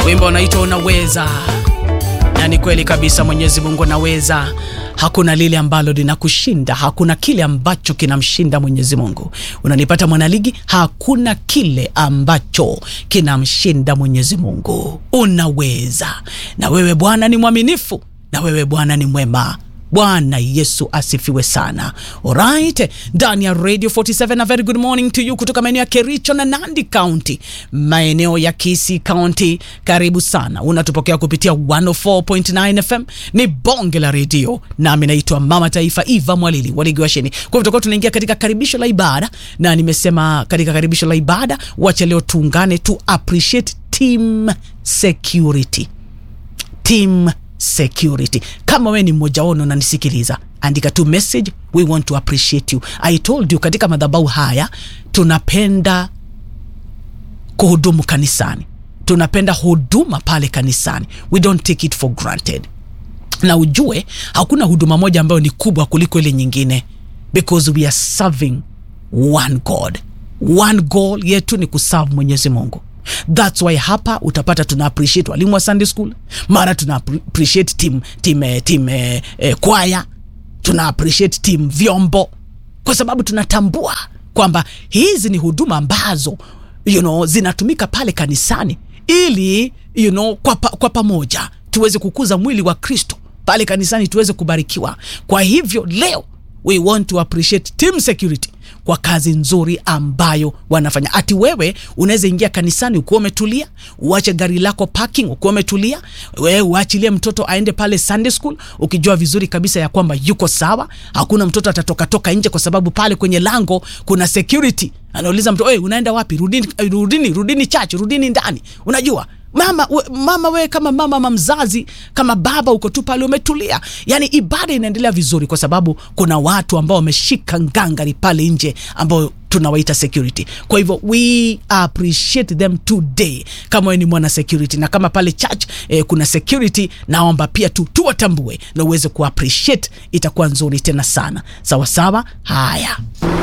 wimbo unaitwa Unaweza, na ni kweli kabisa, Mwenyezi Mungu anaweza. Hakuna lile ambalo linakushinda, hakuna kile ambacho kinamshinda Mwenyezi Mungu. Unanipata mwanaligi? Hakuna kile ambacho kinamshinda Mwenyezi Mungu. Unaweza, na wewe Bwana ni mwaminifu, na wewe Bwana ni mwema. Bwana Yesu asifiwe sana. Alright, ndani ya Radio 47 a very good morning to you kutoka maeneo ya Kericho na Nandi County, maeneo ya Kisii County. Karibu sana, unatupokea kupitia 104.9 FM. Ni bonge la redio, nami naitwa Mama Taifa Eva Mwalili Waligwasheni. Kwa hivyo tutakuwa tunaingia katika karibisho la ibada, na nimesema katika karibisho la ibada, wacha leo tuungane to appreciate team security, team security. Kama we ni mmoja wao unanisikiliza, andika tu message, we want to appreciate you. I told you katika madhabahu haya tunapenda kuhudumu kanisani, tunapenda huduma pale kanisani, we don't take it for granted. Na ujue hakuna huduma moja ambayo ni kubwa kuliko ile nyingine, because we are serving one God. One goal yetu ni kuserve Mwenyezi Mungu. That's why hapa utapata tuna appreciate walimu wa Sunday school, mara tuna appreciate team, team, eh, team eh, eh, kwaya, tuna appreciate team vyombo, kwa sababu tunatambua kwamba hizi ni huduma ambazo you know, zinatumika pale kanisani ili you know, kwa, pa, kwa pamoja tuweze kukuza mwili wa Kristo pale kanisani tuweze kubarikiwa. Kwa hivyo leo we want to appreciate team security kwa kazi nzuri ambayo wanafanya. Ati wewe unaweza ingia kanisani ukiwa umetulia, uache gari lako parking ukiwa umetulia, wewe uachilie mtoto aende pale Sunday school ukijua vizuri kabisa ya kwamba yuko sawa, hakuna mtoto atatoka toka nje, kwa sababu pale kwenye lango kuna security anauliza mtu, wewe unaenda wapi? Rudini, rudini, rudini church, rudini ndani. Unajua mama we, mama wewe kama mama ama mzazi kama baba uko tu pale umetulia, yani ibada inaendelea vizuri, kwa sababu kuna watu ambao wameshika ngangari pale nje ambao tunawaita security. Kwa hivyo we appreciate them today, kama wewe ni mwana security na kama pale church eh, kuna security, naomba pia tu tuwatambue na uweze ku appreciate, itakuwa nzuri tena sana. Sawa sawa, haya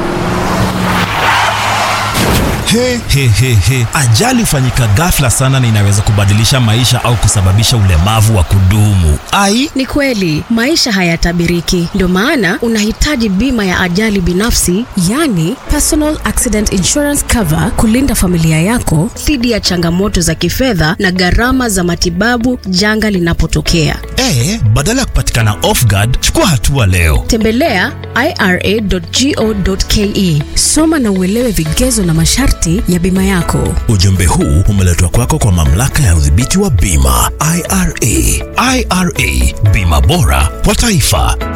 He, he, he, he. Ajali hufanyika ghafla sana na inaweza kubadilisha maisha au kusababisha ulemavu wa kudumu. Ai, Ni kweli maisha hayatabiriki, ndio maana unahitaji bima ya ajali binafsi, yani personal accident insurance cover, kulinda familia yako dhidi ya changamoto za kifedha na gharama za matibabu janga linapotokea. e, badala ya kupatikana off guard, chukua hatua leo. Tembelea ira.go.ke, soma na uelewe vigezo na masharti ya bima yako. Ujumbe huu umeletwa kwako kwa mamlaka ya udhibiti wa bima IRA. IRA, bima bora kwa taifa.